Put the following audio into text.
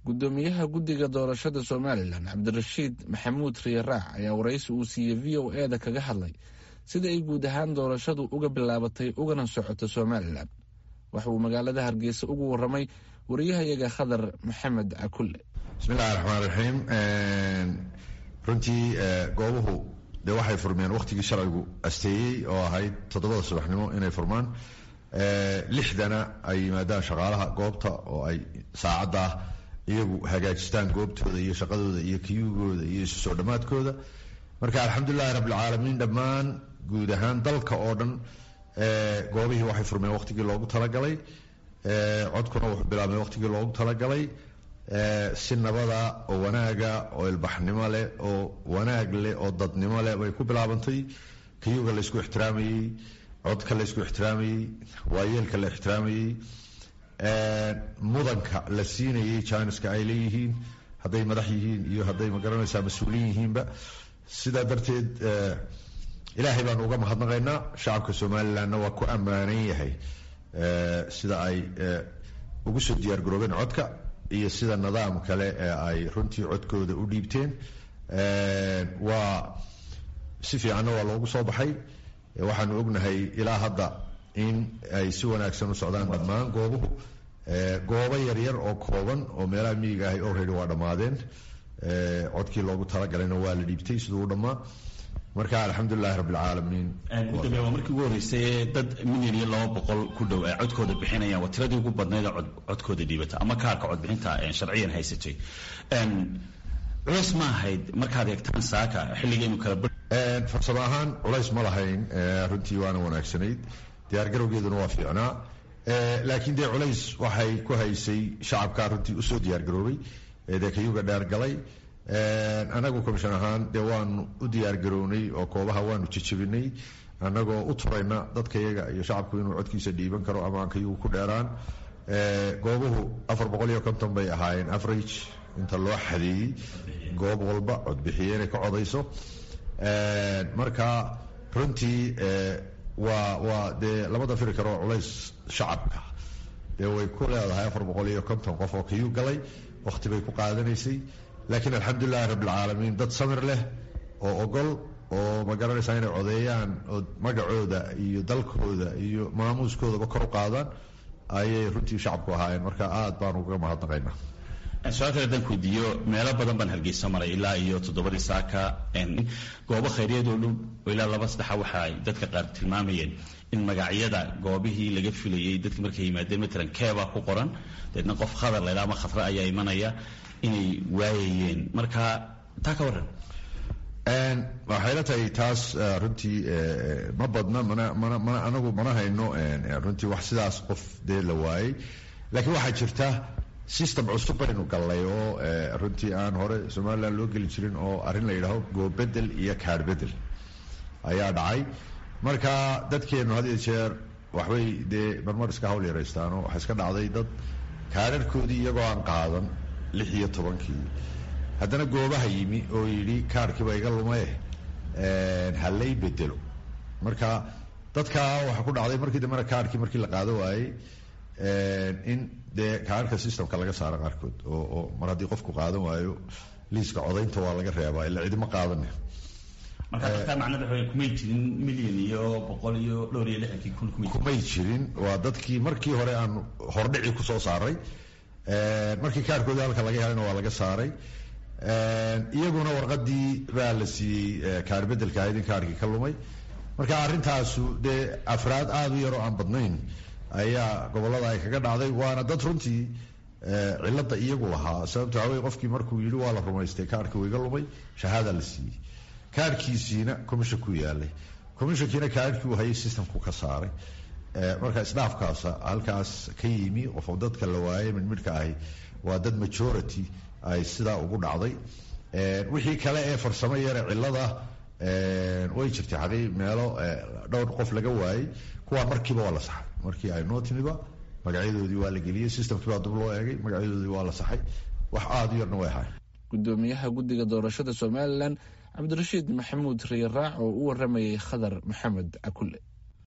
gudoomiyaha guddiga doorashada somalilan cabdirashiid maxamuud riyaraac ayaa waraysi uu siiyey v o e da kaga hadlay sida ay guud ahaan doorashadu uga bilaabatay ugana socoto somalilan waxa uu magaalada hargeysa ugu waramay wariyahayaga khadar maxamed cakulle bismillahi raxmaan raxiim runtii goobuhu dee waxay furmeen wakhtigii sharcigu asteeyey oo ahayd toddobada subaxnimo inay furmaan lixdana ay yimaadaan shaqaalaha goobta oo ay saacaddaa iyagu hagaajistaan goobtooda iyo shaqadooda iyo kiyugooda iyo isu soo dhammaadkooda marka alxamdulilahi rabbilcaalamiin dhammaan guud ahaan dalka oo dhan goobihii waxay furmeen wakhtigii loogu talagalay codkuna wuxuu bilaabmay wakhtigii loogu talagalay si nabada oo wanaaga oo ilbaxnimo leh oo wanaag leh oo dadnimo leh bay ku bilaabantay kiyuga laysku ixtiraamayey codka laysku ixtiraamayey waayeelka la ixtiraamayey mudanka la siinayay jiniska ay leeyihiin hadday madax yihiin iyo hadday magaranaysaa mas-uuliin yihiinba sidaa darteed ilaahay baanu uga mahadnaqaynaa shacabka somalilandna waa ku ammaanan yahay sida ay ugu soo diyaar garoobeen codka iyo sida nidaam kale ee ay runtii codkooda u dhiibteen waa si fiicanna waa loogu soo baxay waxaanu ognahay ilaa hadda in ay si wanaagsan u socdaan dhammaan goobuhu goobo yaryar oo kooban oo meelaha miyiga ahay already waa dhammaadeen codkii loogu talagalayna waa la dhiibtay siduu u dhammaa marka alxamdulilahi rabbilcaalamiin gudoomiya waa markii ugu horreysay dad milyan iyo laba boqol ku dhow ay codkooda bixinayaan waa tiradii ugu badnayd codkooda dhiibata ama kaarka codbixinta sharciyan haysatay culays ma ahayd markaad eegtaan saaka xilligaynu kala farsamo ahaan culays ma lahayn runtii waana wanaagsanayd diyaargarowgeeduna waa fiicnaa laakiin dee culays waxay ku haysay shacabkaa runtii usoo diyaargaroobay dee kayuga dheer galay anagu commission ahaan dee waanu u diyaargarownay oo koobaha waanu jejebinay annagoo u turayna dadka yaga iyo shacabku inuu codkiisa dhiiban karo ama aan kayugu ku dheeraan goobuhu afar boqol iyo konton bay ahaayeen average inta loo xadeeyey goob walba codbixiye inay ka codayso marka runtii waa waa dee lama dafiri karo culays shacabka dee way ku leedahay afar boqol iyo konton qof oo kayuu galay wakhti bay ku qaadanaysay laakiin alxamdulilahi rabbilcaalamiin dad samir leh oo ogol oo ma garanaysaa inay codeeyaan oo magacooda iyo dalkooda iyo maamuuskoodaba kor u qaadaan ayay runtii shacabku ahaayeen marka aad baanu uga mahadnaqaynaa su-aal kale haddaan kuweydiiyo meelo badan baan hargeysa maray ilaa iyo toddobadii saaka goobo khayriyaed oo dhow oo ilaa laba saddexa waxa ay dadka qaar tilmaamayeen in magacyada goobihii laga filayey dadki markay yimaadeen matalan keebaa ku qoran deedna qof khadar laydha ama khadre ayaa imanaya inay waayayeen marka taa ka warran waxay la tahay taas runtii ma badna mana mana mana anagu mana hayno runtii wax sidaas qof dee la waayey laakiin waxaa jirta system cusub baynu gallay oo runtii aan hore somalilan loo geli jirin oo arrin la yidhaaho goobedel iyo kaar bedel ayaa dhacay marka dadkeenu had iyo jeer waxbay dee marmar iska hawl yaraystaanoo waxaa iska dhacday dad kaararhkoodii iyagoo aan qaadan lix iyo tobankii haddana goobaha yimi oo yidhi kaarkiiba iga lumaye halay bedelo marka dadkaa waxaa ku dhacday markii dambena kaarkii markii la qaado waayey in dee kaarka systemka laga saaro qaarkood oo oo mar haddii qofku qaadan waayo liiska codaynta waa laga reebaa ila cidima qaadane marka dadka macnada waxa kumay jirin milyan iyo boqol iyo dhowr iyo lixdankii kun kumay kumay jirin waa dadkii markii hore aan hordhici kusoo saaray markii kaarkoodii halka laga helayna waa laga saaray iyaguna warqadii baa la siiyey kaar bedelka ahayd in kaarkii ka lumay marka arrintaasu dee afraad aada u yaroo aan badnayn ayaa gobollada ay kaga dhacday waana dad runtii cilada iyagu lahaa sababto waxawey qofkii markuu yidhi waa la rumaystay kaarkii wuu iga lumay shahaada la siiyey kaarkiisiina commission ku yaalay commissionkiina kaarkii uu hayay systemku ka saaray marka isdhaafkaasa halkaas ka yimi qof dadka la waayay midmidhka ahi waa dad majority ay sidaa ugu dhacday wixii kale ee farsamo yare cilada way jirtay xaqii meelo dhowr qof laga waayey kuwaa markiiba waa la saxay markii ay noo timiba magacyadoodii waa la geliyey systemkii baa dib loo eegay magacyadoodii waa la saxay wax aada u yarna way ahayn gudoomiyaha guddiga doorashada somalilan cabdirashiid maxamuud riyaraac oo u waramayay khadar maxamed cakulle